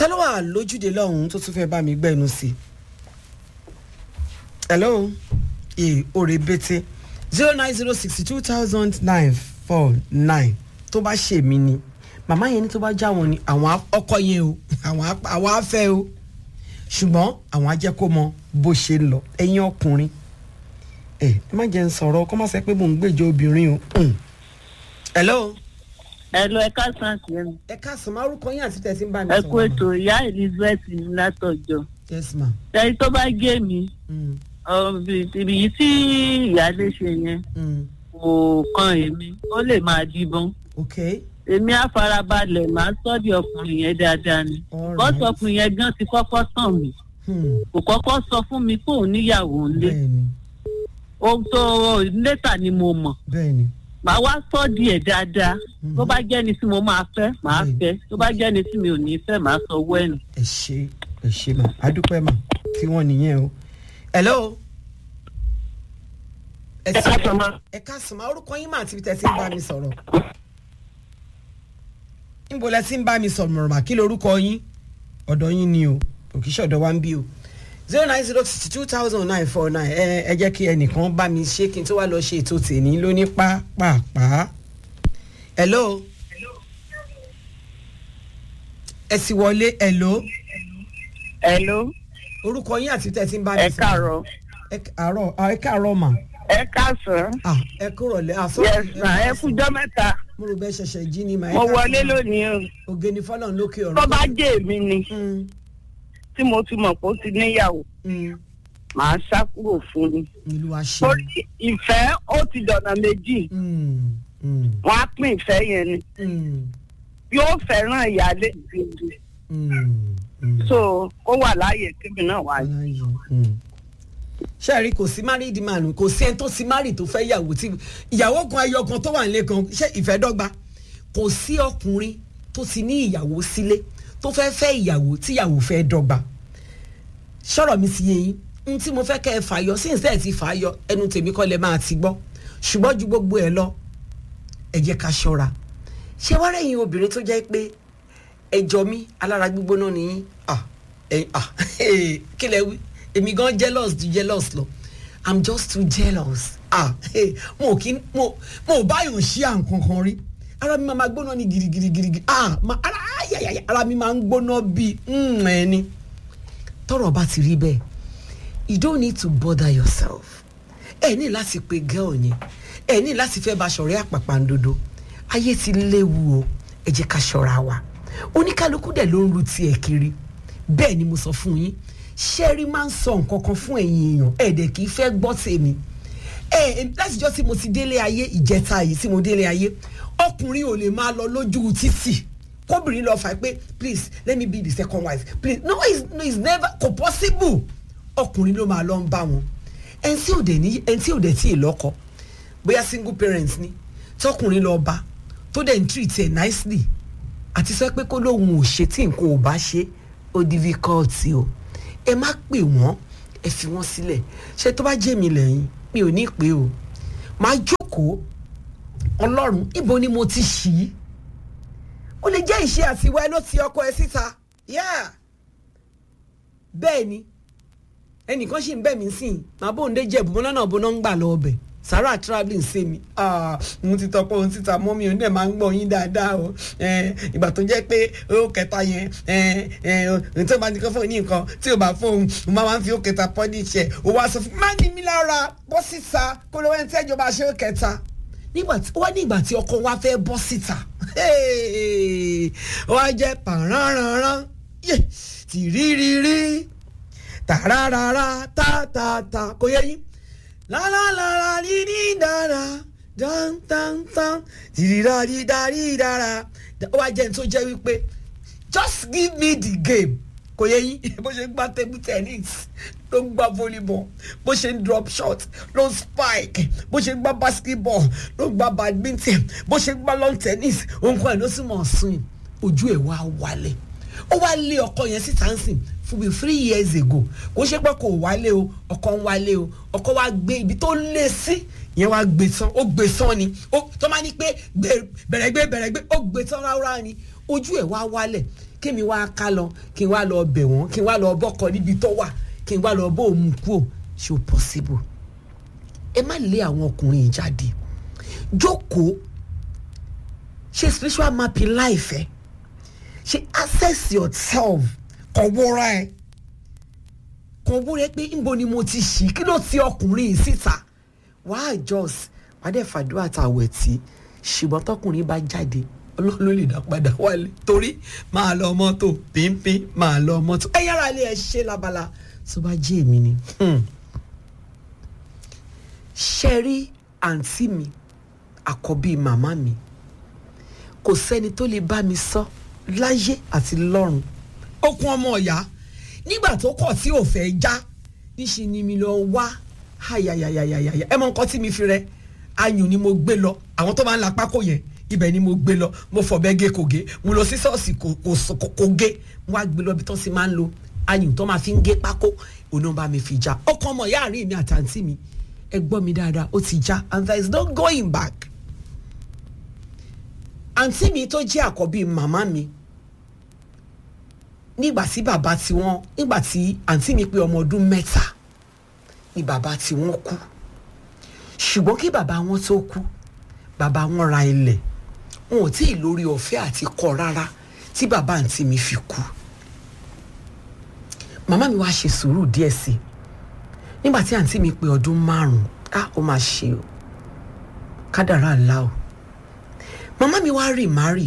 ta ló wà lójúde lọ́hùn-ún tó tún fẹ́ bá mi gbẹ́nu sí i hello ee òrè bété zero nine zero sixty two thousand nine four nine tó bá ṣe mí ni màmá yẹn ní tó bá já wọn ni àwọn ọkọ yẹn o àwọn àwọn afẹ́ o ṣùgbọ́n àwọn á jẹ́ kó mọ bó ṣe ń lọ ẹ̀yin ọkùnrin ẹ ẹ má jẹ́ ń sọ̀rọ̀ kó má sẹ́ pé mò ń gbèjọ obìnrin o. Mm. hello. Hello, ẹ káàsán sí ẹnu. ẹ káàsán márùkọ yín àti tẹ̀sí ń bá mi ẹ sọ̀rọ̀. kú ètò ìyá elizabeth ní látọjọ yes ma. ẹni tó bá gé mi Mm. ọ, ibi ibi yìí tí ìyáálé ṣe yẹn Mm. kò kan èmi ó lè máa díbọn ok èmi á farabalẹ̀ máa sọ́ọ̀dì ọkùnrin yẹn dáadáa ni All bọ́sù right. ọkùnrin yẹn gan ti kọ́kọ́ tàn mí Hmm. kò kọ́kọ́ sọ fún mi pé òun níyàwó ńlé bẹ́ẹ̀ni ohun tó létà ni mo mọ̀ bẹ́ẹ̀ni màá wá sọ́ọ̀dì ẹ̀ dáadáa tó bá jẹ́ni tí mo máa fẹ́ màá Bẹ́ẹ̀ni. fẹ́ tó bá jẹ́ni tí mi ò ní fẹ́ màá sọ owó ẹ̀ nù. ẹ ṣe ẹ ṣe mà adúpẹ́ mà tí wọ́n nìyẹn o. hello. ẹ ẹ káàsán ma. ẹ káàsán mà orúkọ yín mà àti ibi tẹ̀sí ń bá mi sọ̀rọ̀. níbo lẹ ti ń bá mi sọ̀rọ̀ mà kí lorúkọ yín ọ̀dọ̀ yín ni o òkìṣẹ́ ọ̀dọ̀ wa ń bí o zero nine zero sixty two thousand nine four nine ẹ ẹ jẹ́ kí ẹnìkan bá mi ṣe kí n tó wá lọ ṣe ètò tèmi lóní pápápá. hello. ẹ sì wọlé hello hello orúkọ yín àti tẹ̀sí ń bá mi ẹ sọ̀rọ̀. káàárọ̀ ẹ káàárọ̀ ah, ẹ káàárọ̀ mà ẹ káàsán ah ẹ kúrò lẹ ah sorry, yes ma ẹ kújọ́ mẹ́ta mo rò bẹ ṣẹ̀ṣẹ̀ jí ni mà ẹ mo káàsán. wọlé lónìí o ògè ni fọlọ́n lókè ọ̀rọ̀. tó bá jẹ́ èmi ni Mm, tí mo ti mọ̀ pé ó ti níyàwó mm, màá sá kúrò fún ni ìlú wa ṣe. torí ìfẹ́ ó ti dọ̀nà méjì Mm, mm, wọ́n á pín ìfẹ́ yẹn ni mm, yóò fẹ́ràn ìyáálé gidi mm, mm. so ó wà láàyè kébì náà wáyé. Aláyọ̀, mm. ṣé ẹ rí kò sí married man kò sí ẹni tó sí married tó fẹ́ yàwó tí ìyàwó kan ayọ̀ kan tó wà nílé kan ṣé ìfẹ́ dọ́gba kò sí ọkùnrin tó ti ní ìyàwó sílé tó fẹ́ fẹ́ ìyàwó tíyàwó fẹ́ dọ́gba sọ̀rọ̀ mi ti yé yín n tí mo fẹ́ kẹ́ ẹ fàyọ sí ìsẹ́ ẹ̀ ti fàyọ ẹnu tèmi kọ́ lẹ máa ti gbọ́ ṣùgbọ́n ju gbogbo ẹ lọ ẹ jẹ́ ká ṣọ́ra ṣé wá rẹ̀yìn obìnrin tó jẹ́ pé ẹjọ́ mi alára gbígbóná ni yín ah ẹ ah kí lẹ wí èmi gan jealous ju jealous lọ i'm just too jealous ah mo kì í mo mo báyọ̀ ṣí à nǹkan kan rí ara mi máa gbóná ní girigirigiri ah ma ara ayayaya ara mi máa ń gbóná bíi ẹni tọrọ bá ti rí bẹ́ẹ̀ you don't need to bother yourself ẹ ní láti pe girl yẹn ẹ ní láti fẹ́ bá ṣọ̀rẹ́ àpàpàǹdodo ayé ti léwu o ẹ jẹ́ ká ṣọ́ra wa oníkálukú dẹ̀ ló ń ru tiẹ̀ kiri bẹ́ẹ̀ ni mo sọ fún yín ṣẹ́rí máa ń sọ nǹkan kan fún ẹ̀yin èèyàn ẹ̀ẹ́dẹ̀ kì í fẹ́ gbọ́ tèmi ẹ látijọ́ tí mo ti délé ayé ìjẹta yìí tí mo délé ayé ọkùnrin ò lè máa lọ lójú títì kóbìnrin lọ fà pé please let me be the second wife please no it's, no, it's never kò possible ọkùnrin ló máa lọ ń bá wọn ẹni tí ò dẹ̀ ní ẹni tí ò dẹ̀ tí ì lọ́kọ bóyá single parents ni tọkùnrin lọ bá tó dẹ̀ ń treat ẹ̀ nicely àti sọ pé kó lóun ò ṣe tí nǹkan ò bá ṣe ó difficult o ẹ má pè wọ́n ẹ fi wọ́n sílẹ̀ ṣé tó bá jẹ́ mi lẹ́yìn mi ò ní pè o máa jókòó ọlọ́run ibo ni mo ti ṣì í ó lè jẹ́ ìṣe àtiwá ẹ ló ti ọkọ ẹ síta yeah bẹ́ẹ̀ ni ẹnìkan ṣì ń bẹ̀ mí sí i màá bóun dé jẹ̀bù mọ́nà náà bóná ń gbà lọ ọbẹ̀ sarah travelling ṣe mi mo ti tọpọ ohun títa mọ́ mi ò ní ẹ̀ máa ń gbọ́ yín dáadáa o ìgbà tó jẹ́ pé ó kẹta yẹn ohun tó bá ní kó fóun ní nǹkan tí ò bá fóun mo máa ń fi ó kẹta pọ́ ní ìṣẹ́ ó wá sọ fún mi má ní mi lára bọ́ síta kó ló wẹ́n tí ẹ̀jọba ṣe ó kẹta nígbà tí wọ́n ní ìgbà tí ọkọ wa fẹ́ bọ́ síta wọ́n á jẹ́ pàránranran tìrírírí tàràràrà tàtàtà kò yẹ yín lálàlàrà dídí dára dáńtántán tìrìrà dídá dídára ó wá jẹ́ ní tó jẹ́ wípé just give me the game kò yẹ yín bó ṣe ń gbá table tennis ló ń gbá volleyball bó ṣe ń drop shot ló ń spike bó ṣe ń gbá basketball ló ń gbá badminton bó ṣe ń gbá lawn tennis òun kan ẹ̀ ló sì mọ̀ swim ojú ẹ̀ wá wálẹ̀ ó wá lé ọkọ yẹn síta ń sìn fún bíi three years ago kò ṣe pé kò wálé o ọkọ ń wálé o ọkọ wa gbé ibi tó lé sí yẹn wá gbé tán ó gbé tán ni ó tó máa ní pé bẹ̀rẹ̀ gbé bẹ̀rẹ̀ gbé ó gbé tán ráúrá ni ojú ẹ̀ wá wálẹ̀ kémi wá ká lọ kí n wá lọ bẹ̀ wọ́n kí n wá lọ bọ́kọ níbi tó wà kí n wá lọ bó òun kú ò ṣe ò possible ẹ má lé àwọn ọkùnrin yìí jáde jókòó ṣe spiritual mapping life ẹ ṣe access yourself kàn wúra ẹ kàn wúra ẹ pé níbo ni mo ti ṣì kí ló ti ọkùnrin yìí síta wàá just wàá dẹ̀ fàdúrà tàwẹ̀ tí ṣùgbọ́n tọkùnrin bá jáde ọlọ́run ló lè dá padà wálé torí máa lọ mọ́tò pínpín máa lọ mọ́tò ẹ yára ilé ẹ ṣe lábala tó bá jẹ́ èmi ni. Hmm ṣe rí àǹtí mi àkọ́bí màmá mi kò sẹ́ni tó lè bá mi sọ láyé àti lọ́run okun ọmọ ọ̀yá nígbà tó kọ̀ tí ò fẹ́ já níṣẹ́ ni mi lọ wá hayayayayaya ẹ mọ nǹkan tí mi fi rẹ ayùn ni mo gbé lọ àwọn tó máa ń la pákó yẹn ibẹ̀ ni mo gbé lọ mo fọ̀bẹ gé kò gé mo lọ sí ṣọ́ọ̀ṣì kò kò gé mo wá gbé lọ bí tó sì máa ń lo ayùn tó máa fi ń gé pákó òun náà bá mi fi já ọkọ ọmọ ìyá àárín mi àtàǹtí mi ẹ gbọ́ mi dáadáa ó ti já and there is no going back. àǹtí mi tó jẹ́ àkọ́bí màmá mi nígbà tí bàbá tí wọ́n nígbà tí àǹtí mi pé ọmọ ọdún mẹ́ta ni bàbá tí wọ́n kú ṣùgbọ́n kí bàbá wọn tó kú bàbá wọn ra ilẹ̀ wọn ò tí ì lórí ọ̀fẹ́ àti kọ́ rárá tí bàbá àǹtí mi fi kú màmá mi wá ṣe sùúrù díẹ̀ sí i nígbà tí àǹtí mi pé ọdún márùn-ún á ó máa ṣe o kádàrá ńlá o màmá mi wá rì márì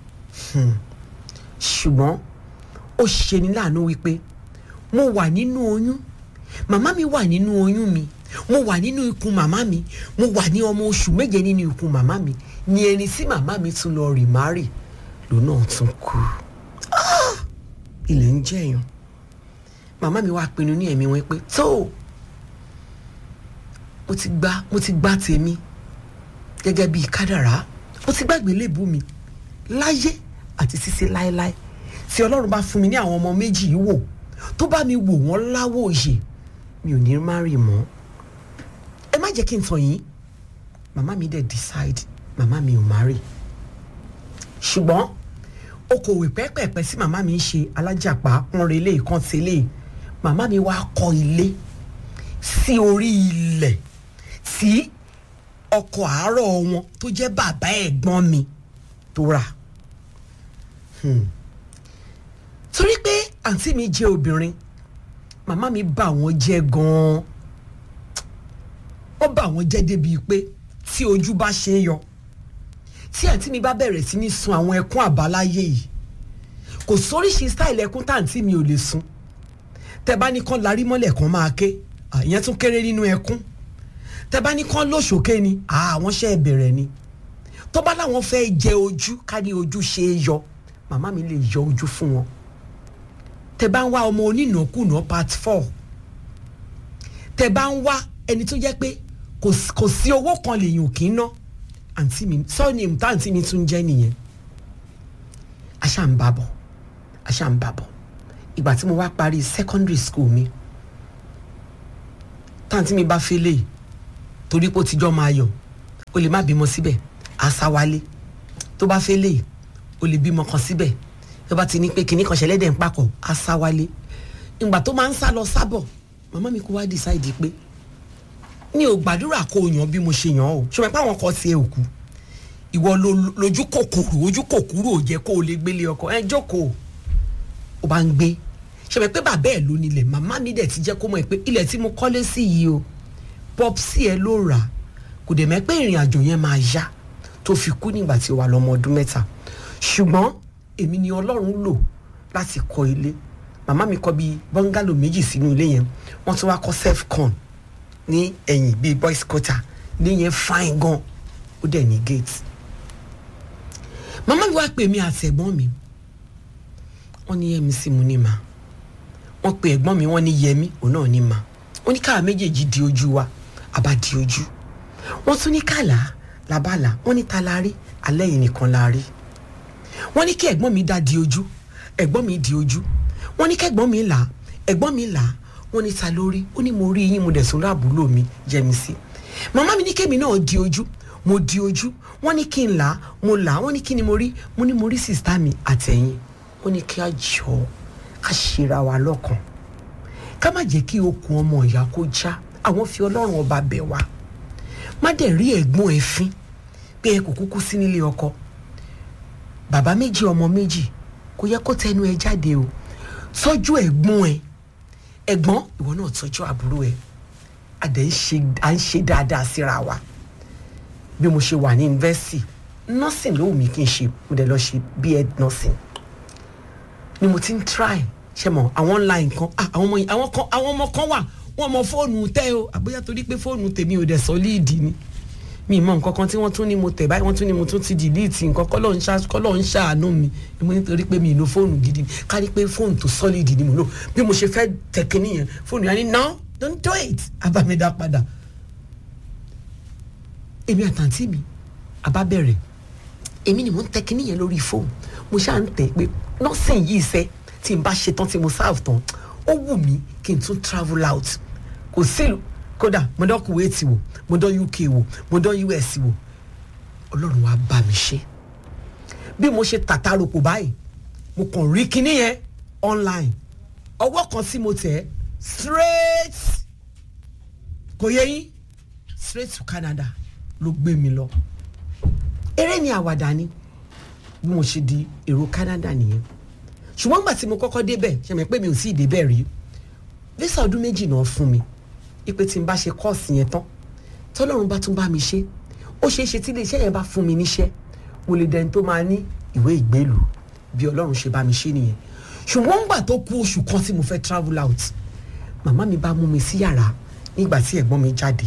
ṣùgbọ́n ó ṣe ní láàánú wípé mo wà nínú oyún màmá mi wà nínú oyún mi mo wà nínú ikùn màmá mi mo wà ní ọmọ oṣù méje nínú ikùn màmá mi ni ẹni tí màmá mi tún lọ rì márì lòun náà tún kú ilẹ̀ ń jẹ̀yàn màmá mi wá pinnu ní ẹ̀mí wọn pé tó mo ti gba mo ti gba tèmi gẹ́gẹ́ bíi kádàrá mo ti gbàgbé léèbù mi láyé àti títí láéláé tí ọlọ́run bá fún mi ní àwọn ọmọ méjì yìí wò tó bá mi wò wọ́n láwọ̀ òye mi ò ní má rì mọ́ ẹ má jẹ́ kí n tàn yín màmá mi dẹ̀ decide màmá mi ò má rì ṣùgbọ́n okòwò pẹ́pẹ́pẹ́ sí màmá mi ń ṣe alájàpá pọ́nrẹ́lẹ́ ìkàntẹ́lẹ́ màmá mi wá kọ́ ilé sí orí ilẹ̀ tí ọkọ àárọ̀ wọn tó jẹ́ bàbá ẹ̀gbọ́n mi tó rà torí pé àǹtí mi jẹ́ obìnrin màmá mi bà wọ́n jẹ́ gan-an wọ́n bà wọ́n jẹ́ débi pé tí ojú bá ṣe é yọ tí àǹtí mi bá bẹ̀rẹ̀ sí ní sun àwọn ẹkún àbáláyé yìí kò sóríṣi style ẹkún táǹtí mi ò lè sun tẹ bá ní kán larí mọ́lẹ̀ kan máa ké ìyẹn tún kéré nínú ẹkún tẹ bá ní kán lóṣòké ni àwọn ṣe é bẹ̀rẹ̀ ni tó bá láwọn fẹ́ jẹ ojú ká ní ojú ṣe é yọ màmá mi lè yọ ojú fún wọn tẹ bá ń wá ọmọ onínàkúnà part four tẹ bá ń wá ẹni tó jẹ́ pé kò sí owó kan lèyìn kì í ná àǹtí mi sọ́ọ̀nì ìmùtá àǹtí mi tún jẹ́ nìyẹn aṣá ń bàbọ̀ aṣá ń bàbọ̀ ìgbà tí mo wá parí secondary school mi táǹtí mi bá fẹ́ lè torí pé ó ti jọ́ máa yọ̀ o lè má bímọ síbẹ̀ àṣàwálé tó bá fẹ́ lè o lè bímọ kan síbẹ̀ tó bá ti ní pé kinní kan ṣẹlẹ̀ dẹ̀ ń papọ̀ àṣàwálé ìgbà tó máa ń sá lọ sábọ̀ màmá mi kó wá decide pé mi ò gbàdúrà kó o yàn bí mo ṣe yàn o ṣùgbọ́n pé àwọn kan ti ẹ̀ òkú ìwọ lójú kòkòrò ojú kòkòrò ò jẹ́ kó o lè gbélé ọkọ ẹ jókòó o bá ń gbé ṣùgbọ́n pé bàbá ẹ̀ ló nílẹ̀ màmá mi dẹ̀ ti jẹ́ kó mọ̀ pé ilẹ̀ tí mo kọ́lé sí yìí o pọ́psì ẹ ló rà kò dẹ̀ mẹ́ pé ìrìn àjò yẹn máa yá tó fi kú nígbà tí ó wà lọ́mọ ọdún mẹ́ta ṣùgbọ́n èmi ni ọlọ́run lò láti kọ́ ilé màmá mi kọ́ bíi bọ́ngálò méjì sínú ilé yẹn wọ́n tún wá kọ́ self-con ní ẹ̀yìn bíi boys quarter ní yẹn fine gan ó dẹ̀ ní gate màmá mi wá pè mí àti ẹ̀gbọ́n mi wọ́n ní yẹmi sí mu ní ma wọ́n pe ẹ̀gbọ́n mi wọ́n ní yẹmi òun náà ní ma wọ́n ní káà méjèèjì di ojú wa àbá di ojú wọ́n tún ní kàlà làbàlà wọ́n ní ta la rí alẹ́ yìí nìkan la rí wọ́n ní kí ẹ̀gbọ́n mi dá di ojú ẹ̀gbọ́n mi di ojú wọ́n ní kẹ́gbọ́n mi là ẹ̀gbọ́n mi là wọ́n ní ta lórí ó ní mo rí yín mo dẹ̀ sún láàbúrò mi jẹ́mi sí màmá mi ní kémi náà di ojú mo di ojú wọ́n ní kí n là á mo là á wọ́n ní kí ni mo rí mo ní mo rí sista mi àtẹ̀yìn wọ́n ní kí a jọ ká ṣera wa lọ́kàn ká má jẹ́ kí okùn ọmọ ìyá kó já àwọn fi ọlọ́run ọba bẹ̀ wá má dẹ̀ rí ẹ̀gbọ́n ẹ̀ fín pé ẹ kò kúkú sí nílé ọkọ bàbá méjì ọmọ méjì kò yẹ kó tẹnu ẹ jáde o tọ́jú ẹ̀gbọ́n ẹ ẹ̀gbọ́n ìwọ náà tọ́jú àbúrò ẹ àdẹ̀ ń ṣe à ń ṣe dáadáa síra wa bí mo ṣe wà ní yunifásitì nursing ló wù mí kí n ṣe mo dẹ̀ lọ ṣe B.Ed nursing ni mo ti ń try ṣe mọ àwọn online kan ah, àwọn ọmọ yìí- àwọn kan àwọn ọmọ kan wà wọn mọ fóònù tẹ o àbóyá torí pé fóònù tèmi ò dẹ̀ sọ́líìdì ni mi mọ nǹkan kan tí wọ́n tún ní mo tẹ̀ báyìí wọ́n tún ní mo tún ti delete nǹkan kọ́lọ́ ń ṣá- kọ́lọ́ ń ṣàánú mi mo nítorí pé mi ì lo fóònù gidi ni ká ní pé fóònù tó sọ́líìdì ni mo lò bí mo ṣe fẹ́ tẹ̀ kínní yẹn fóònù yẹn ni no don't do it abamida padà èmi àtàntí mi àbá bẹ̀rẹ̀ èmi ni mo ń tẹ kínní yẹn lórí fóònù mo ṣáà ń tẹ̀ pé nọ́ọ̀sìn yìí sẹ́ tí n bá ṣe tán tí mo serve tán ó wù mí kí n tún travel out kò sí kódà mo dán Kuwait wò mo dán UK wò mo dán US wò ọlọ́run wa bá mi ṣe bí mo ṣe tàtàròpò báyìí mo kàn rí kinní yẹn online ọwọ́ kan tí mo tẹ̀ straight kò yẹ yín straight to Canada ló gbé mi lọ eré ni àwàdà ni bí mo ṣe di èrò Canada nìyẹn ṣùgbọ́n gbà tí mo kọ́kọ́ débẹ̀ ṣe mọ̀ pé mi ò sí ìdébẹ̀ rí visa ọdún méjì náà fún mi ipe tí n bá ṣe kọ́ọ̀sì yẹn tán tọ́lọ́run bá tún bá mi ṣe ó ṣeé ṣe tí iléeṣẹ́ yẹn bá fún mi níṣẹ́ mo lè dẹni tó máa ní ìwé ìgbélú bí ọlọ́run ṣe bá mi ṣe nìyẹn ṣùgbọ́n ńgbà tó kù oṣù kan tí mo fẹ́ travel out màmá mi bá mú mi sí yàrá nígbà tí ẹ̀gbọ́n mi jáde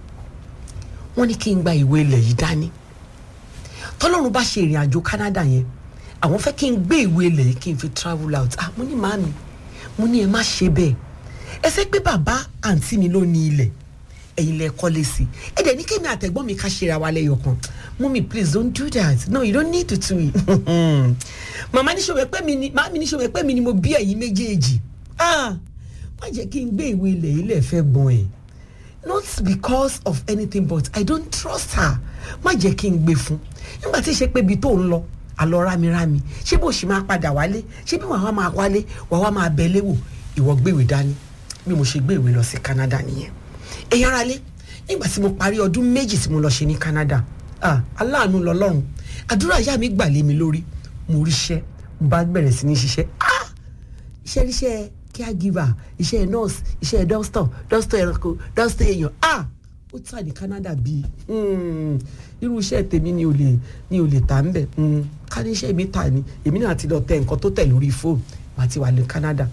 wọ́n ní kí n gba ìwé ilẹ̀ yìí dání tọ́lọ́run bá ṣe ìrìn àjò Canada yẹn àwọn fẹ́ kí n gbé ìwé ilẹ̀ yìí kí n fi travel out ah mo ní màámi mo ní ẹ má ṣe bẹ́ẹ̀ ẹ fẹ́ pé bàbá àǹtí mi ló ní ilẹ̀ ẹ̀yin lẹ kọ́lé sí ẹ dẹ̀ ní kémi àtẹ̀gbọ́n mi ká ṣera wa lẹ́yọ̀ kan mummy please don't do that no you don't need to do it màmá ní ṣòwò pé mi ni màmí ní ṣòwò pé mi ni mo bí ẹ̀yin méjèèjì ah má jẹ́ kí n gbé ìwé ilẹ̀ yìí lẹ̀ fẹ́ gbọ́n ẹ̀ not because of anything but I don't trust her má jẹ́ kí n gbé fún nígbà tí ìṣe pé ibi tó ń lọ àlọ́ rámirámi ṣé bó ṣe máa padà wálé ṣé bí wàá máa wálé wàá máa bẹ léwò ìwọ gbéwèé dání bí mo ṣe gbé ìwé lọ sí Canada nìyẹn èyí ara lé nígbà tí mo parí ọdún méjì tí mo lọ ṣe ní Canada ah aláàánú lọ́lọ́run àdúrà ìyá mi gbà lé mi lórí mo ríṣẹ́ mo bá bẹ̀rẹ̀ sí ní ṣiṣẹ́ ah iṣẹ́ ríṣẹ́ caregiver iṣẹ́ nurse iṣẹ́ doctor doctor ẹranko doctor èèyàn ah ó tà ní Canada bíi hmm, irú iṣẹ́ tèmi ni ò lè ni ò lè tà ń bẹ̀ hmm, ká ní iṣẹ́ mi tà ní èmi náà ti lọ tẹ nǹkan tó tẹ̀ lórí fóònù màá ti wà ní Canada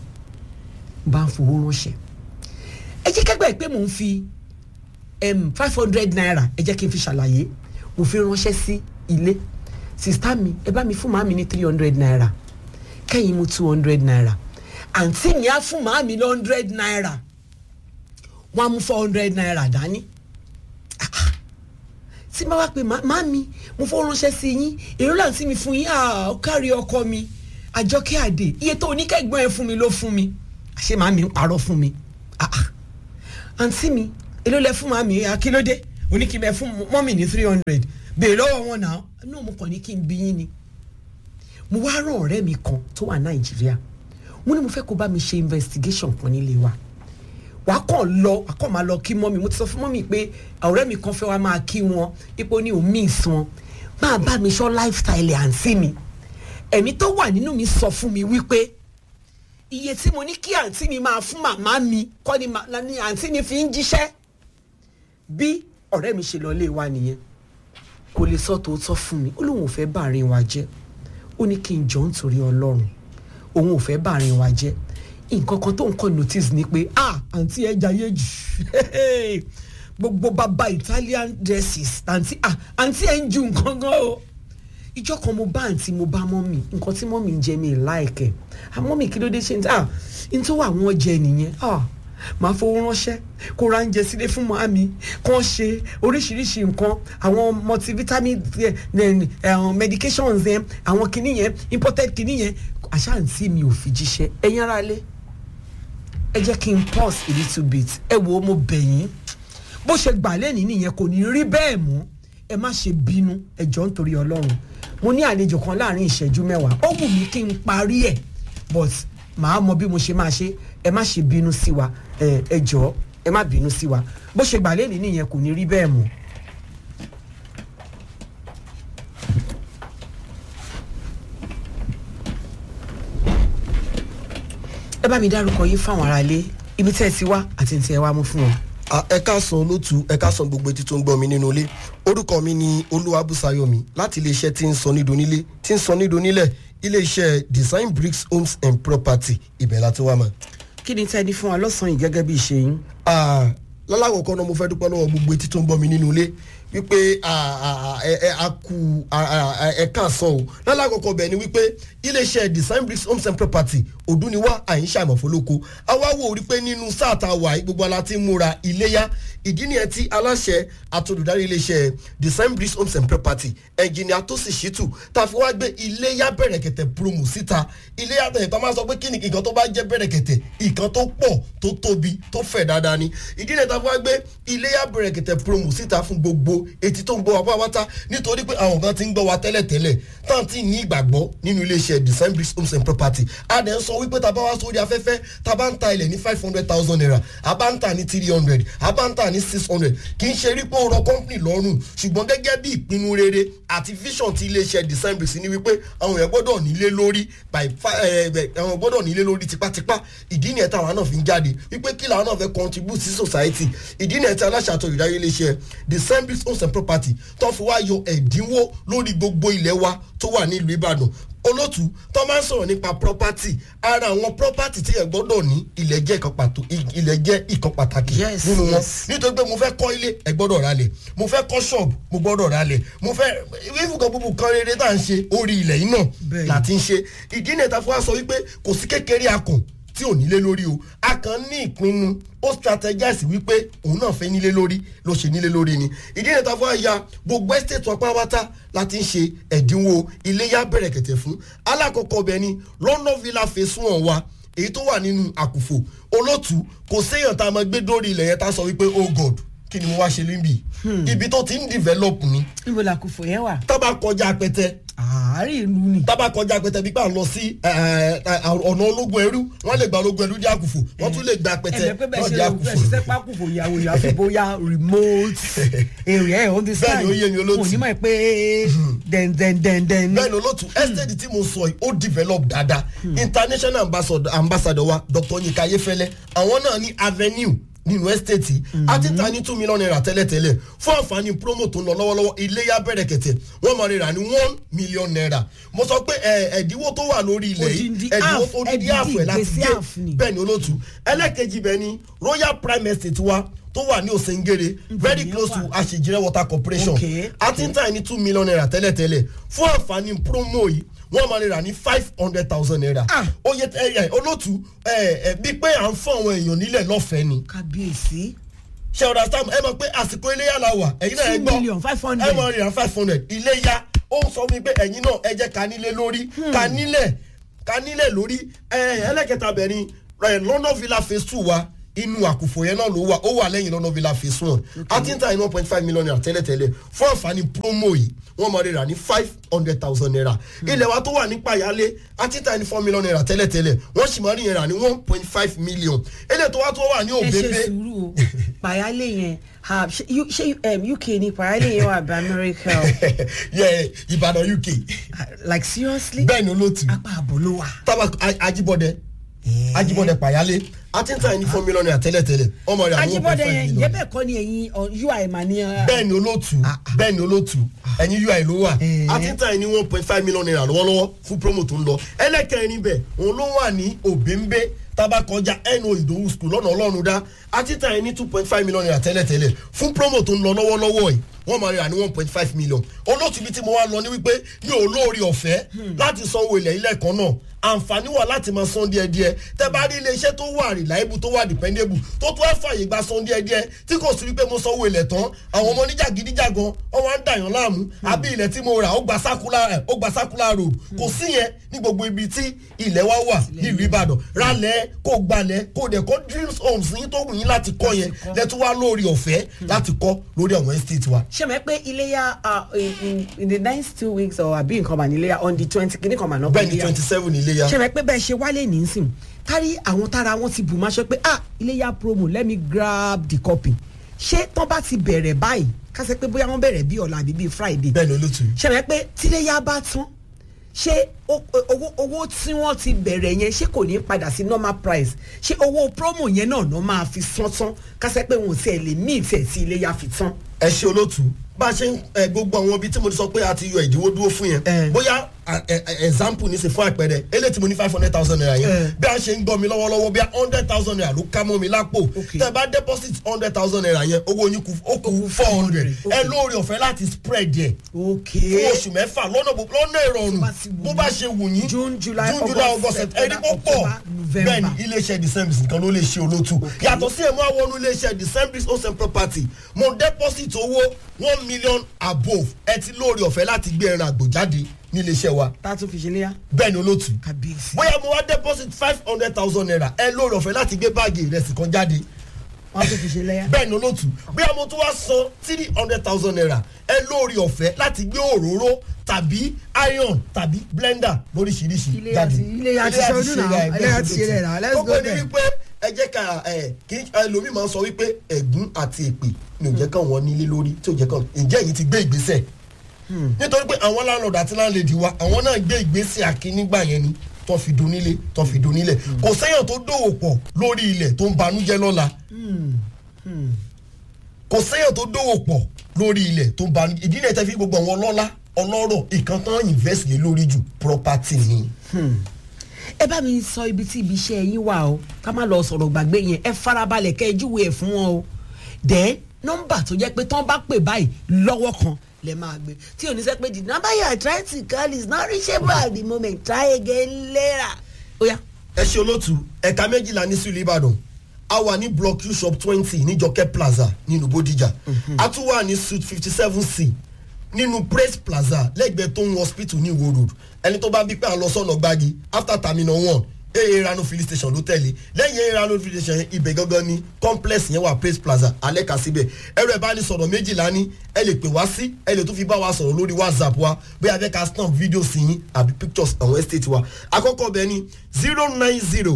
bá ń fowó ránṣẹ́ ẹ jẹ́ kẹ́gbẹ́ pé mò ń fi five hundred naira ẹ jẹ́ kí n fi ṣàlàyé mo fi ránṣẹ́ sí ilé sista mi ẹ bá mi fún màmí ní three hundred naira kẹ́yìn mú two hundred naira àǹtí mi á fún màmí ní hundred naira wọ́n á mú four hundred naira dání Ah, ah. tí bá wá pé màmí mo fọ́ ránṣẹ́ sí yín èrò láǹtí mi fún yín ah, ó kárí ọkọ mi àjọkẹ́ àdè iye tó oníkẹ́gbọ́n ẹ fún mi ló fún mi àṣé màmí ń parọ́ fún mi ah ah àǹtí mi èló lẹ fún màmí akílódé oníkìmẹ fún mọ́mì ní three hundred bèèrè lọ́wọ́ wọn náà náà mo kàn ní kí n bí yín ni mo wá rán ọ̀rẹ́ mi kan tó wà nàìjíríà mo ní mo fẹ́ kó bá mi ṣe investigation kan nílé wa wà á kàn lọ wà á kàn máa lọ kí mọ́mì mo ti sọ fún mọ́mì pé ọ̀rẹ́ mi kan fẹ́ wá máa kí wọn ipò ní òun miss wọn máa bá mi sọ lifestyle àǹtí mi ẹ̀mí tó wà nínú mi sọ fún mi wípé iye tí mo ní kí àǹtí mi máa fún màmá mi kọ́ ni ma- ni àǹtí mi fi ń jíṣẹ́ bí ọ̀rẹ́ mi ṣe lọ lé wa nìyẹn kò lè sọ tòótọ́ fún mi ó lóun ò fẹ́ bàárín wa jẹ́ ó ní kí n jọ nítorí ọlọ́run òun ò fẹ́ bàárín wa jẹ́ nǹkan kan tó ń kọ́ notice ni pé ah àǹtí ẹ jayé jù gbogbo bàbá Italian dresses àǹtí ah àǹtí ẹ ń ju nǹkan gan o ìjọ kan mo bá àǹtí mo bá mọ́mì nǹkan tí mọ́mì ń jẹ mi láìkẹ́ àmọ́mì kí ló dé ṣe ń tà ń tó wà wọ́n jẹ nìyẹn ah máa fowó ránṣẹ́ kó ra oúnjẹ sílé fún màmí kàn ṣe oríṣiríṣi nǹkan àwọn multivitamin eh, eh, eh, medications yẹn àwọn kinní yẹn imported kinní yẹn àṣà àǹtí mi ò fi jíṣẹ́ ẹ̀yin ara lé ẹ jẹ́ kí n pause a little bit ẹ wo mo bẹ̀ yín bó ṣe gbà lẹ́nìí nìyẹn kò ní rí bẹ́ẹ̀ mọ́ ẹ má ṣe bínú ẹ jọ̀ọ́ nítorí ọlọ́run mo ní àlejò kan láàrin ìṣẹ́jú mẹ́wàá ó wù mí kí n parí ẹ̀ but màá mọ bí mo ṣe máa ṣe ẹ má ṣe bínú sí wa ẹ ẹ jọ̀ọ́ ẹ má bínú sí wa bó ṣe gbà lẹ́nìí nìyẹn kò ní rí bẹ́ẹ̀ mọ́. ẹ bá mi dárúkọ yín fáwọn aráalé ibi tẹ́ ẹ ti wá àti ní tí ẹ wá mú fún wọn. Ah, ẹ káàsán olótú ẹ káàsán gbogbo etí tó ń gbọ́ mi nínú ilé orúkọ mi ni olúwabùsáyọ̀mí láti iléeṣẹ́ tí ń sọ nídò nílé tí ń sọ nídò nílẹ̀ iléeṣẹ́ design bricks homes and property ibẹ̀ láti wá mọ̀. kí ni tẹ́ ẹ ní fún wa lọ́sàn-án yìí gẹ́gẹ́ bí ìṣe yín. Ah, lálàkọ̀kọ́ náà mo fẹ́ dúpẹ́ lọ́wọ́ gbogbo etí tó ń gbọ́ mi nínú ilé wípé ah, ah, ẹ ẹ a kú ah, ah, ẹ káàsán o lálàkọ̀kọ́ bẹ̀ ni wípé iléeṣẹ́ design bricks homes and property òdúniwá àyínṣà ìmọ̀fólókò àwa wò rí pé nínú sáà tá a wà yìí gbogbo ala ti ń múra iléyá ìdí nìyẹn tí aláṣẹ àtolùdarí iléeṣẹ́ design bricks homes and property ẹnjìnìà tó sì ṣètù tá a fi wá gbé iléyá bẹ̀rẹ̀kẹ̀tẹ̀ promo síta iléyá tẹ̀ tó máa sọ pé kí ni nǹkan tó bá jẹ́ bẹ̀rẹ̀kẹ̀tẹ̀ nǹkan tó pọ̀ tó tóbi tó fẹ̀ dáadáa ni ìdí nìyẹn tá a fi wá gbé iléyá bẹ̀rẹ̀kẹ̀tẹ̀ promo síta fún gbogbo etí tó ń gbọ́ wa pátápátá nítorí pé àwọn kan ti ń gbọ́ wa tẹ́lẹ̀tẹ́lẹ̀ tán ti ní ìgbàgbọ́ nínú iléeṣẹ́ design bricks homes and property a dẹ̀ ń sọ wípé tá a bá wá sórí afẹ́fẹ́ tá a bá ń ta ilẹ̀ ní five hundred thousand naira a bá ń ta ní three hundred a bá ń ta ní six hundred kì í ṣe rí pé ó rọ company lọ́rùn ṣùgbọ́n gẹ́gẹ́ bí ìpinnu rere àti vision ti iléeṣẹ́ design bricks ni wípé àwọn èèyàn gbọ́dọ̀ nílé lórí by fi- eh, eh, àwọn gbọ́dọ̀ nílé lórí tipátipá ìdí nìyẹn táwọn náà fi ń jáde wípé kí làwọn náà fẹ́ contribute sí society ìdí nìyẹn tí aláṣà àtọ̀ ìdáyé iléeṣẹ́ design bricks homes and property tó fi wá yọ ẹ̀dínwó lórí gbogbo ilẹ̀ wa tó wà nílùú ìbàdàn olótú tó máa ń sọ̀rọ̀ nípa property ara àwọn property tí ẹ gbọ́dọ̀ ní ilẹ̀ jẹ́ ìkan pàtó ilẹ̀ jẹ́ ìkan pàtàkì Yes, nínú wọn yes. nítorí pé mo fẹ́ kọ́ ilé ẹ gbọ́dọ̀ ralẹ̀ mo fẹ́ kọ́ ṣọ́ọ̀bù mo gbọ́dọ̀ ralẹ̀ mo fẹ́ ìfúkọ̀ búbu kan rere tá à ń ṣe orí ilẹ̀ yìí náà Bẹ́ẹ̀ni. láti ń ṣe ìdí nìta fún wa sọ wípé kò sí kékeré akùn tí ò nílé lórí o a kàn ní ìpinnu ó strategize wípé òun náà fẹ́ nílé lórí ló ṣe nílé lórí ni ìdí nìta fún wa ya gbogbo estate wọn pátápátá láti ń ṣe ẹ̀dínwó iléyà bẹ̀rẹ̀ kẹ̀tẹ̀ fún alákọ̀ọ́kọ́ bẹ́ẹ̀ ni london villa phase one wa èyí tó wà nínú àkùfò olótú kò séèyàn tá a máa gbé dórí ilẹ̀ yẹn tá a sọ wípé oh god kí ni mo wá ṣe níbí ibi tó ti ń develop ni níbo la kò fò yẹn wà. tábà kọjá apẹtẹ àárín ìlú ni. tábà kọjá apẹtẹ bí pà ń lọ sí ẹ, ẹ, ọ̀nà ológun ẹrú wọ́n lè gba ológun ẹrú dé àkùfò wọ́n tún lè gba apẹtẹ ẹ̀jẹ̀ pé bẹ́ẹ̀ náà ṣe dé lọ bẹ́ẹ̀ ṣiṣẹ́ àkùfò. pákùfò ìyàwó ìyàwó fi bóyá remote area ẹ̀ understand. Bẹ́ẹ̀ni, ó yé mi, olóòtú. kò ní mọ̀ pé den den den den. bẹ́ẹ̀ ni olóòtú estate tí mo sọ yìí ó develop dáadáa international ambassador, ambassador wa dr yinka ayefẹlẹ àwọn náà ní avenue nínú estate yìí a ti ta ní two million naira tẹ́lẹ̀tẹ́lẹ̀ fún àǹfààní promo tó ń lọ lọ́wọ́lọ́wọ́ iléyà bẹ̀rẹ̀ kẹ̀tẹ̀ wọ́n máa rira ní one million naira mo sọ pé ẹ, ẹ̀dínwó tó wà lórí ilẹ̀ yìí Odindi ẹ̀dínwó half, odidi ẹ̀dínwó half ẹ̀ láti gbèsè gé half ni. bẹ́ẹ̀ ni olóòtú ẹlẹ́kejì bẹ́ẹ̀ ni royal prime estate wa tó wà ní òsèǹgèrè very ni ó close to wà. àṣejìrẹ́ water corporation Okay, a ti ń tà ní two million naira tẹ́lẹ̀tẹ́lẹ̀ fún àǹfààní promo yìí wọ́n máa rà ní five hundred thousand naira. Ah. oye ẹ ẹ olótú ẹ ẹ bíi pé à ń fún àwọn èèyàn nílẹ̀ lọ́fẹ̀ẹ́ ni. kábíyèsí. ṣé ọ̀dà sam ẹ mọ̀ pé àsìkò iléyà la wà ẹ̀yin náà ẹ Two gbọ́ million, five hundred. ẹ máa rà five hundred iléyà ó ń sọ wípé ẹ̀yin náà ẹ jẹ́ ká nílé lórí ká nílẹ̀ ká nílẹ̀ lórí ẹ ẹlẹ́kẹta bẹ̀rin ẹ london villa phase two wa inú àkùfò yẹn náà ló wà ó wà lẹ́yìn london villa phase one a ti ń ta ní one point five million naira tẹ́lẹ̀tẹ́lẹ̀ fún àǹfààní promo yìí wọ́n máa rà ní five hundred thousand naira ilẹ̀ wa tó wà ní payálé a ti ń ta ní four million naira tẹ́lẹ̀tẹ́lẹ̀ wọ́n sì máa rí yẹn rà ní one point five million eléyìí tó wá tó wà ní ẹ ṣe òbébé sùúrù o pàyálé yẹn ha, ṣe U- ṣe um, uk ni pàyálé yẹn wà bí america o yẹ ìbàdàn uk Ah, like seriously bẹ́ẹ̀ ni olóòtú apá àbò ló wà. tábà ajibọdẹ ajibọdẹ payálé a ti ń ta ní four million naira tẹ́lẹ̀tẹ́lẹ̀ ọmọ rẹ̀ àwọn one point ajibọdẹ five yẹn million yẹbẹ kọ ni ẹyin ọ, ui mà ní. uh, bẹ́ẹ̀ ni olóòtú bẹ́ẹ̀ ni olóòtú ẹ̀yin ui ló wà Eh. a ti ń ta ní one point five million naira lọ́wọ́lọ́wọ́ fún promo tó ń lọ ẹlẹ́kẹ̀rin níbẹ̀ òun ló wà ní òbẹ́ńbẹ́ tábà kọjá no ìdòwú school lọ́nà ọlọ́run dá a ti ta ní two point five million naira tẹ́lẹ̀tẹ́lẹ̀ fún promo tó ń lọ lọ́wọ́lọ́wọ́ yìí wọ́n máa rà ní one point five million olóòtú bíi tí mo wá lọ ní wípé mi ò lóore ọ̀fẹ́ láti sanwó ilẹ̀ ilẹ̀ kan náà àǹfààní wà láti máa san díẹ̀ díẹ̀ tẹ́ bá rí iléeṣẹ́ tó wà reliable tó wà dependable tó tó ẹ fàyè gba san díẹ̀ díẹ̀ tí kò sí wípé mo sanwó ilẹ̀ tán àwọn ọmọ oníjàgídíjàgan wọn wá ń dàyàn láàmú àbí ilẹ̀ tí mo rà ó gba circular ẹ̀ ó gba circular road kò sí yẹn ní gbogbo ibi tí ilẹ̀ wa wà nílùú Ìbàdàn rálẹ̀ kó gbalẹ̀ kó dẹ̀ kọ́ dreams homes yín tó wù yín láti kọ́ yẹn lẹ́tọ́ wá lórí ọ̀fẹ́ láti kọ́ lórí àwọn estate wa. ṣé mẹ́ pé iléyà uh, in, in, in the next two weeks or àbí nǹkan mà ní iléyà on the twenty kìíní kan mà náà. bẹ́ẹ̀ ni twenty seven iléyà. ṣé mẹ́ pé bẹ́ẹ̀ ṣe wálé nísìn kárí àwọn tára wọn ti bù máa ṣe pé ah iléyà promo let me grab the copy ṣé tán bá ti bẹ̀rẹ̀ báyìí kásẹ̀ pé bóyá wọ́n bẹ̀rẹ̀ bí ọ̀la àbí bí friday bẹ́ẹ̀ ni olóòtú. ṣé mẹ́ pé tíléyà bá tán ṣé o- owó owó tí wọ́n ti bẹ̀rẹ̀ yẹn ṣé kò ní padà sí normal price ṣé owó promo yẹn náà náà máa fi sán tán kásẹ̀ pé wọn ò tiẹ̀ lè mí ìtẹ̀ tí iléyà fi tán. ẹ ṣe olóòtú bá a ṣe ń ẹ, gbogbo àwọn ibi tí mo ti sọ pé a ti yọ ìdíwọ́ dúró fún yẹn Eh. bóyá a- ẹ- ẹ- example ní ṣe fún àpẹẹrẹ eléyìí tí mo ní five hundred thousand naira Eh. yẹn bí a ṣe ń gbọ́ mi lọ́wọ́lọ́wọ́ bí a hundred thousand naira ló ká mọ́ mi lápò Okay. tẹ́ bá deposit hundred thousand naira yẹn owó yín kù ó kù four hundred Okay. ẹ lóore ọ̀fẹ́ láti spread yẹ ok fún oṣù mẹ́fà lọ́nà gbogbo lọ́nà ìrọ̀rùn Bó bá ti wù bó yín. bá ṣe wù yín June, July, June, July, August, August September, ẹni kó pọ̀ October, November. bẹ́ẹ̀ ni iléeṣẹ́ december nìkan ló lè ṣe olótú yàtọ̀ sí ẹ̀mú àwọn iléeṣẹ́ december ocean property mo deposit owó one million above ẹ ti lóore ọ̀fẹ́ láti gbé ẹran àgbò jáde ní iléeṣẹ́ wa tá a tún fi ṣe léyà bẹ́ẹ̀ ni olótú kábíyèsí. bóyá mo wá deposit five hundred thousand naira ẹ lóore ọ̀fẹ́ láti gbé báàgì ìrẹsì kan jáde wọ́n tún fi ṣe léyà. bẹ́ẹ̀ ni olóòtú bóyá mo tún wá san three hundred thousand naira ẹ lórí ọ̀fẹ́ láti gbé òróró tàbí iron tàbí blender lóríṣiríṣi Ilé jáde àti- ilé àti ṣe ọdún náà, ilé àti ṣe rẹ̀ náà, let's go kókó ni there. wípé ẹ jẹ́ ká ẹ kí ẹlòmíì máa ń sọ wípé ẹ̀gún àti èpè ni ò jẹ́ kàn wọ́n nílé lórí tí ò jẹ́ kàn ǹjẹ́ èyí ti gbé ìgbésẹ̀ nítorí pé àwọn landlord àti landlady wa àwọn náà gbé ìgbésẹ̀ àkínígbà yẹn ni tó fi donílé tó fi donílẹ̀ kò sẹ́yìn tó dòwò pọ̀ lórí ilẹ̀ tó ń banújẹ́ lọ́la kò sẹ́yìn tó dòwò pọ̀ lórí ilẹ̀ tó ń banú ìdí náà tẹ́ fi gbogbo àwọn ọlọ́lá ọlọ́rọ̀ ìkan tán invest lé lórí jù property ni. ẹ bá mi sọ ibi tí ibi iṣẹ́ yín wà o ká má lọ sọ̀rọ̀ gbàgbé yẹn ẹ farabalẹ̀ kẹ́ ẹ júwe ẹ̀ fún wọn o then nọ́mbà tó jẹ́ pé tán bá pè báyìí lọ́wọ́ kan lẹ máa gbé tí ò ní sẹ́ pé the number you are trying to call is not reachable at the moment try again later. ó yá ẹ ṣe olóòtú ẹ̀ka méjìlá ní sílùú ìbàdàn a wà ní block q shop twenty ní jọkẹ́ plaza nínú bódìjà a tún wà ní suite fifty seven c nínú praise plaza lẹ́gbẹ̀ẹ́ tó ń hospital ní ìwó road ẹni tó bá bí pé à ń lọ sọ́nà gbági after terminal one aa rano filling station ló tẹ̀lé lẹ́yìn aa rano filling station yẹn ibẹ̀ gangan ni complex yẹn wà praise plaza alẹ́ ka síbẹ̀ ẹ̀rọ ìbánisọ̀rọ̀ méjìlá ní ẹ lè pè wá sí ẹ lè tún fi bá wa sọ̀rọ̀ lórí whatsapp wa bóyá fẹ́ ka stamp video sí yín àbí pictures àwọn estate wa àkọ́kọ́ bẹ́ẹ̀ ni zero nine zero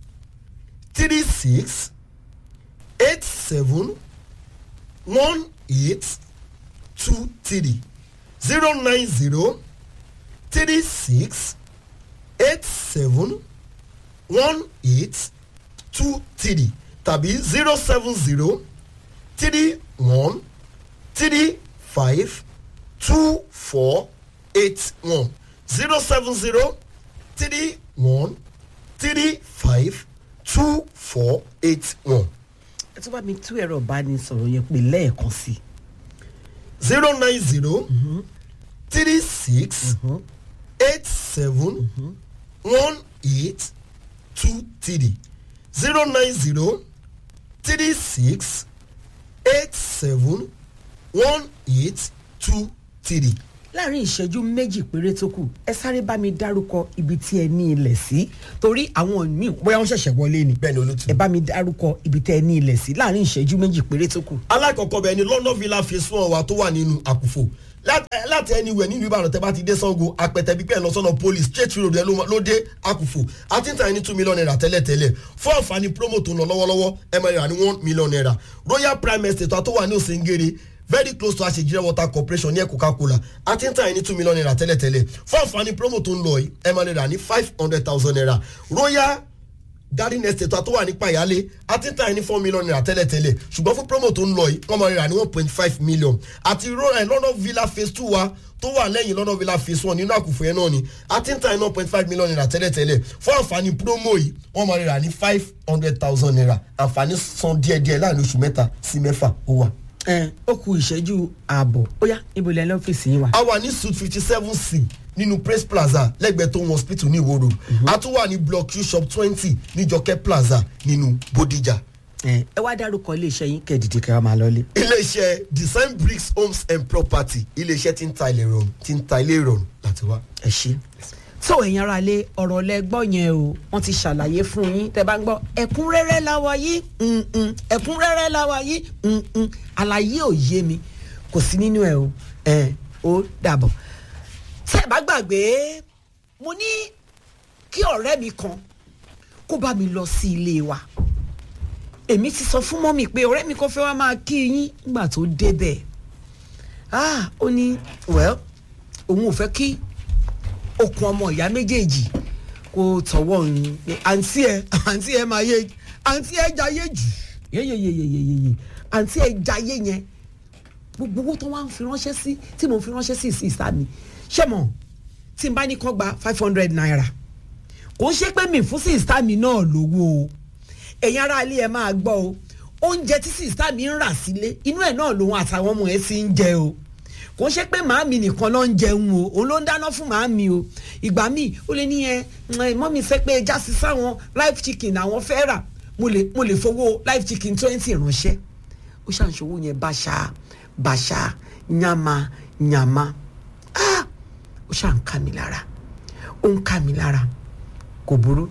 three six eight seven one eight two three zero nine zero three six eight seven one eight two three tàbí zero seven zero three one three five two four eight one zero seven zero three one three five two four eight one ẹ tún bá mi tú ẹ̀rọ ìbánisọ̀rọ̀ yẹn pè lẹ́ẹ̀kan sí i. zero nine zero three six eight seven one eight two three zero nine zero three six eight seven one eight two three. láàrin ìṣẹ́jú méjì péré tó kù ẹ sáré bá mi dárúkọ ibi tí ẹ ní ilẹ̀ sí torí àwọn míì bóyá wọ́n ṣẹ̀ṣẹ̀ wọlé ni bẹ́ẹ̀ ni olùtú. ẹ bá mi dárúkọ ibi tẹ́ ẹ ní ilẹ̀ sí láàrin ìṣẹ́jú méjì péré tó kù. alákọ̀ọ́kọ́ bẹ́ẹ̀ ni london villa phase one wa tó wà nínú àkùfò Lá- eh, láti anywhere nílùú ìbàdàn tẹ́ bá ti dé sango apẹtẹ bípẹ́ lọ sọ́nà police straight road ẹ ló ma- ló dé àkùfò àti ń tà ní two million naira tẹ́lẹ̀tẹ́lẹ̀ fún àǹfààní promo tó ń lọ lọ́wọ́lọ́wọ́ ẹ máa rà ní one million naira royal prime estate tó wà ní òsèǹgèrè very close to àṣejìrẹ́ water corporation ní ẹ̀ coca-cola àti ń tà ní two million naira tẹ́lẹ̀tẹ́lẹ̀ fún àǹfààní promo tó ń lọ yìí ẹ máa rà ní five hundred thousand naira royal garden estate tó wà nípa ìyálé àti ta ẹni four million naira tẹ́lẹ̀tẹ́lẹ̀ ṣùgbọ́n fún promo tó ń lọ yìí wọ́n máa rà ní one point five million àti ro- eh, london villa phase two wa tó wà lẹ́yìn london villa phase one nínú àkùfọ̀ yẹn náà ni àti ta ẹni one point five million naira tẹ́lẹ̀tẹ́lẹ̀ fún àǹfààní promo yìí wọ́n máa rà ní five hundred thousand naira àǹfààní san díẹ̀díẹ̀ láàrin oṣù mẹ́ta sí mẹ́fà ó wà. ẹ ó ku ìṣẹ́jú ààbọ̀ ó yá níbo lẹ́nu ọ́fíìsì yín wà. a wà ní suite fifty seven c nínú praise plaza lẹ́gbẹ̀ẹ́ tó ń hospital ní ìwòrò a tún wà ní block u shop twenty ní jọkẹ́ plaza nínú bodijà ẹ ẹ wá dárúkọ iléeṣẹ́ yín kẹ́ẹ̀dìdì kẹ́ ẹ máa lọlé. iléeṣẹ́ design bricks homes and property iléeṣẹ́ tí ń ta ilé ìrọ̀rùn tí ń ta ilé ìrọ̀rùn láti wá. ẹ ṣe. tó ẹ̀yin ara lé ọ̀rọ̀ lẹ gbọ́ yẹn o wọ́n ti ṣàlàyé fún yín tẹ́ bá ń gbọ́ ẹ̀kúnrẹ́rẹ́ láwa yìí mm-mm, ẹ̀kúnrẹ́rẹ́ láwa yìí mm-mm, àlàyé ò yé mi kò sí nínú ẹ̀ o ẹ̀ ó dàbọ̀. tẹ́ ẹ bá gbàgbé mo ní kí ọ̀rẹ́ mi kan kó bá mi lọ sí ilé wa èmi ti sọ fún mọ́mì pé ọ̀rẹ́ mi kan fẹ́ wá máa kí yín nígbà tó débẹ̀ ah ó ní well òun ò fẹ́ kí okùn ọmọ ìyá méjèèjì kó tọwọ́ òun pé àǹtí ẹ àǹtí ẹ máa yé àǹtí ẹ jayé jù yeyeyeyeyeye àǹtí ẹ jayé yẹn gbogbo owó tó wá ń fi ránṣẹ́ sí tí mo fi ránṣẹ́ sí ìsìsá mi ṣé mo tí n bá ní kán gba five hundred naira kò ń ṣe pé mi fún sísá mi náà lówó o ẹ̀yin ará ilé ẹ máa gbọ́ o oúnjẹ tí sísá mi ń rà sílé inú ẹ̀ náà lòun àtàwọn ọmọ ẹ̀ sì ń jẹ o kò ń ṣe pé màámi nìkan ló ń jẹun o òun ló ń dáná fún màámi o ìgbà míì ó lè ní ẹ mọ́mí fẹ́ pé ẹja sí sáwọn live chicken àwọn fẹ́ rà mo lè mo lè fowó live chicken twenty ránṣẹ́ ó ṣàǹṣòwò yẹn báṣà báṣà nyama nyama ah ó ṣàn ká mi lára ó ń ká mi lára kò burú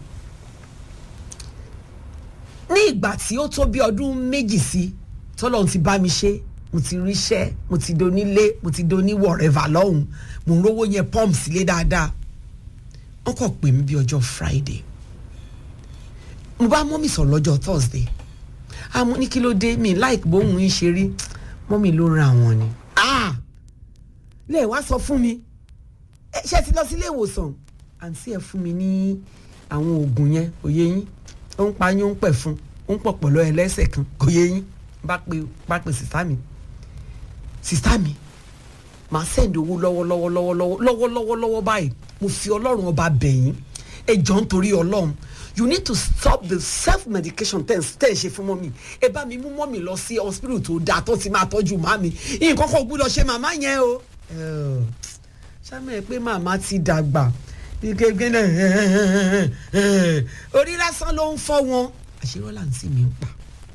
ní ìgbà tí ó tó bí ọdún méjì sí tọ́lọ́run ti bá mi ṣe mo ti ríṣẹ́ mo ti donílé mo ti doní wọ̀rẹ́fà lọ́hùn mo ń rówó yẹn pọ́ǹpù sílé dáadáa wọ́n kàn pè mí bí ọjọ́ friday mo bá mọ́mì sọ̀rọ̀ lọ́jọ́ thursday àmọ́ ní kí ló dé mi like bóun ń ṣe rí mọ́mì ló ran àwọn ni ah lè wá sọ fún mi ẹ ṣe ti lọ sílé ìwòsàn àǹtí ẹ fún mi ní àwọn oògùn yẹn òye yín ó ń pa yín ó ń pẹ̀ fún ó ń pọ̀ pọ̀lọ́ ẹlẹ́sẹ̀ kan kò yé yín bá pe bá pe sìsá mi sìsá mi màá sẹ́ndì owó lọ́wọ́lọ́wọ́ lọ́wọ́lọ́wọ́ lọ́wọ́lọ́wọ́ lọ́wọ́ báyìí mo fi ọlọ́run ọba bẹ̀yìn ẹ jọ ń torí ọlọ́run you need to stop the self medication tẹ́ ẹ̀ ṣe fún mọ́mì ẹ bá mi mú mọ́mì lọ sí hospital tó dáa tó ti máa tọ́jú màmí nǹkan kan gbúdọ̀ ṣe màmá yẹn o ṣáà pé màmá ti dàgbà gẹ́gẹ́ náà orí lásán ló ń fọ́ wọn àṣírọ́lá àǹtí mi ń pa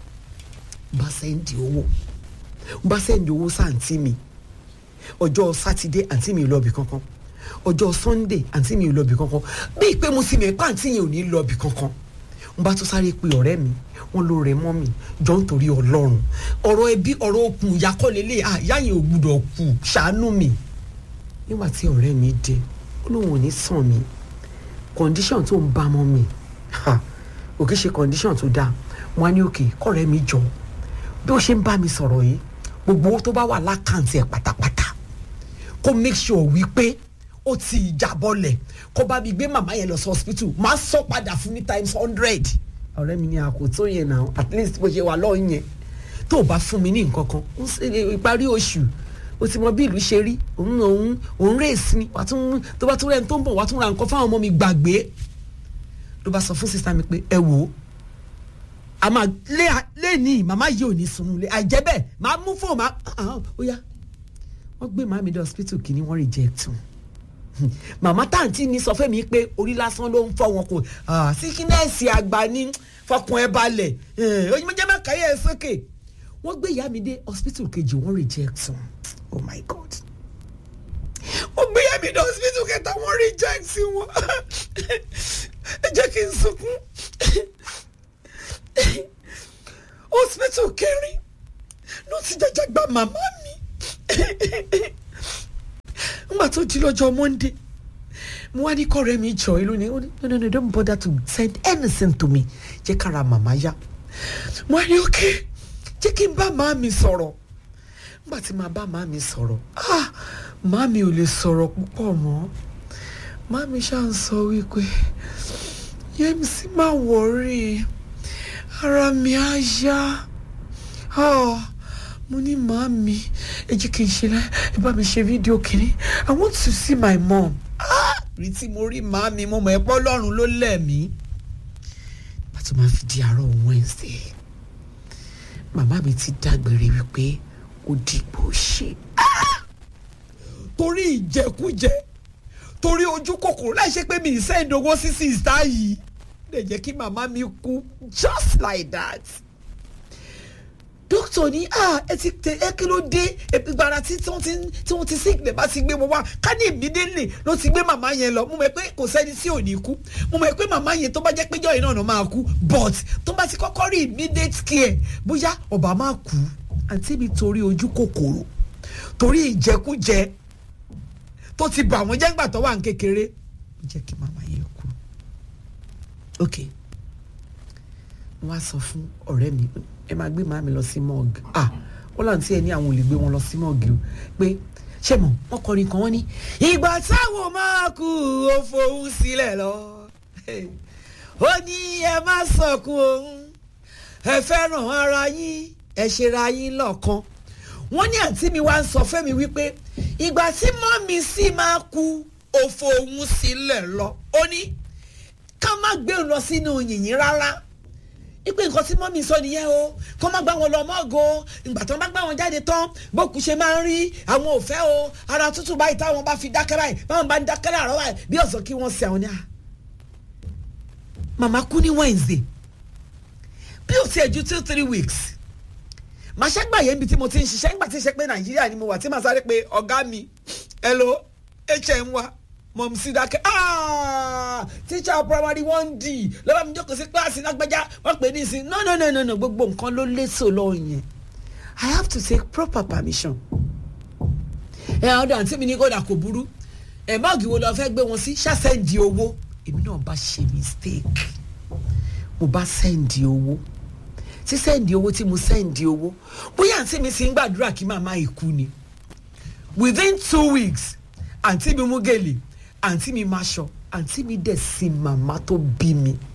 bá sẹ́ndì owó bá sẹ́ndì owó sáǹtí mi ọjọ́ sátidé àǹtí mi ò lọ́ọ̀bì kankan ọjọ́ sunday àǹtí mi ò lọ́ọ̀bì kankan bíi pé mo sì mọ̀ pé àǹtí yẹn ò ní lọ́ọ̀bì kankan n bá tún sáré pe ọ̀rẹ́ mi wọ́n ló rẹ̀ mọ́ mi jọ ń torí ọlọ́run ọ̀rọ̀ ẹbí ọ̀rọ̀ okùn ìyá kọ́ lélẹ̀ àyà yẹn ò gbúdọ̀ kù ṣàánú mi nígbà tí ọ̀rẹ́ mi dé ó lóun ò ní sàn mí condition tó ń bá mọ́ mi òkè ṣe condition tó dáa wọn á ní òkè kọ́rẹ́ mi jọ bí ó ṣe ń bá mi sọ̀rọ̀ yìí gbogbo owó tó bá wà lákàntì ẹ̀ pátápátá kó make sure wípé ó ti ìjàbọ̀lẹ̀ kó bá mi gbé màmá yẹn lọ sí hospital máa sọ padà fún ní times hundred ọ̀rẹ́ mi ní àkótó yẹn náà at least bó ṣe wà lọ́ọ̀ yẹn tó o bá fún mi ní nǹkan kan ìparí oṣù o ti mọ bí ìlú ṣe rí òun òun òun rèésì ni wàá tún tó bá tún rẹ̀ tó ń bọ̀ wàá tún ra nǹkan fáwọn ọmọ mi gbàgbé ló bá sọ fún sísá mi pé ẹ wò ó a máa lé lé ní màmá yìí ò ní sunú lé àìjẹ́ bẹ́ẹ̀ máa mú fóònù máa ó yá wọ́n gbé màmí dé hospital kìíní wọ́n reject wọn màmá táǹtì mi sọ fún mi pé orí lásán ló ń fọ wọn kò síkínẹ́ẹ̀sì àgbà ní fọkàn ẹ balẹ̀ onímọ̀jẹ́ má káyé ẹ sókè wọ́n gbé ìyá mi dé hospital kejì wọ́n reject wọn oh my god wọ́n gbé ìyá mi dé hospital kẹta wọ́n reject wọn ẹ jẹ́ kí n sunkún hospital kẹrin ló ti jẹjẹ gba màmá mi nígbà tó di lọ́jọ́ monday mo wá ní kọ́rẹ́ mi jọ ìlú ni ó ní no no no don't bother to send anything to me jẹ́ kára màmá yá mo wá ní ok jẹ́ kí n bá màá mi sọ̀rọ̀ nígbà tí màá bá màá mi sọ̀rọ̀ ah màá mi ò lè sọ̀rọ̀ púpọ̀ mọ́ màá mi ṣáà ń sọ wípé yẹ́misí má wọ̀rí ara mi á yá mo ní màá mi ẹ jẹ́ kí n ṣe láì ẹ bá mi ṣe fídíò kìíní i want to see my mom rí tí mo rí màá mi mo mọ̀ ẹ́ pọ́ lọ́rùn ló lẹ̀ mí pàtó máa fi di àárọ̀ wednesday màmá mi ti dágbére wípé ó dìgbò ṣe torí ìjẹkújẹ torí ojú kòkòrò láì ṣe pé mi ì sẹ́yìn owó sí sista yìí lè jẹ́ kí màmá mi kú just like that dókítà ní ah ẹ ti tẹ ẹ kí ló dé ìgbàrà tí wọ́n ti tí wọ́n ti sick lè bá ti gbé wọn wá ká ní immediately ló ti gbé màmá yẹn lọ mo mọ̀ pé kò sẹ́ni tí ò ní kú mo mọ̀ pé màmá yẹn tó bá jẹ́ pé jọ́yìn náà máa kú but tó bá ti kọ́kọ́ rí immediate care bóyá ọba máa kú àǹtí mi torí ojú kòkòrò torí ìjẹkújẹ tó ti bà wọ́n jẹ́ ńgbà tó wà ní kékeré jẹ́ kí màmá yẹn kú ok wọ́n á sọ fún ọ̀rẹ́ mi ẹ máa gbé màmí lọ sí mọ́ọ̀gì ah wọ́n láǹ tí ẹ ní àwọn ò lè gbé wọn lọ sí mọ́ọ̀gì o pé ṣé mọ̀ wọ́n kọrin kan wọ́n ní ìgbà táwọn máa kú ó fohùn sílẹ̀ lọ ó ní ẹ má sọkún òun ẹ fẹ́ràn ara yín ẹ ṣera yín lọ́kan wọ́n ní àǹtí mi wá ń sọ fẹ́mi wípé ìgbà tí mọ́mí sì máa kú ó fohùn sílẹ̀ lọ ó ní ká má gbé òun lọ sínú yìnyín rárá ipe nǹkan tí mọ́mí sọ nìyẹn o kó má gbá wọn lọ mọ́ọ̀gọ́ ìgbà tó bá gbá wọn jáde tán bókù ṣe máa ń rí àwọn òfẹ́ o ara tútù báyìí táwọn bá fi dákẹ́ báyìí báwọn bá ń dákẹ́ láàárọ̀ báyìí bí ọ̀sán kí wọ́n ṣe àwọn ní à. màmá kú ní Wednesday bí ó ti ẹ̀ ju two three weeks màá ṣẹ́gbà yẹn bí tí mo ti ń ṣiṣẹ́ nígbà tí ń ṣe pé Nàìjíríà ni mo wà tí màá sáré pé ọ̀gá mi hello hm wa mọ̀ sí dákẹ́ teacher primary one d lọ́wọ́ mi jókòó sí kíláàsì lágbájá wọ́n pè ní ìsìn no no no no no gbogbo nǹkan ló léso lọ yẹn I have to take proper permission. ẹ ọdọ àǹtí mi ní kódà kò burú ẹ mọ́ọ̀gì wo lọ fẹ́ gbé wọn sí ṣàṣẹ́ǹdì owó èmi náà bá ṣe mistake mo bá sẹ́ǹdì owó tí sẹ́ǹdì owó tí mo sẹ́ǹdì owó bóyá àǹtí mi sì ń gbàdúrà kí màmá ikú ni within two weeks àǹtí mi mú gèlè àǹtí mi máa ṣọ àǹtí mi dẹ̀ sin màmá tó bí mi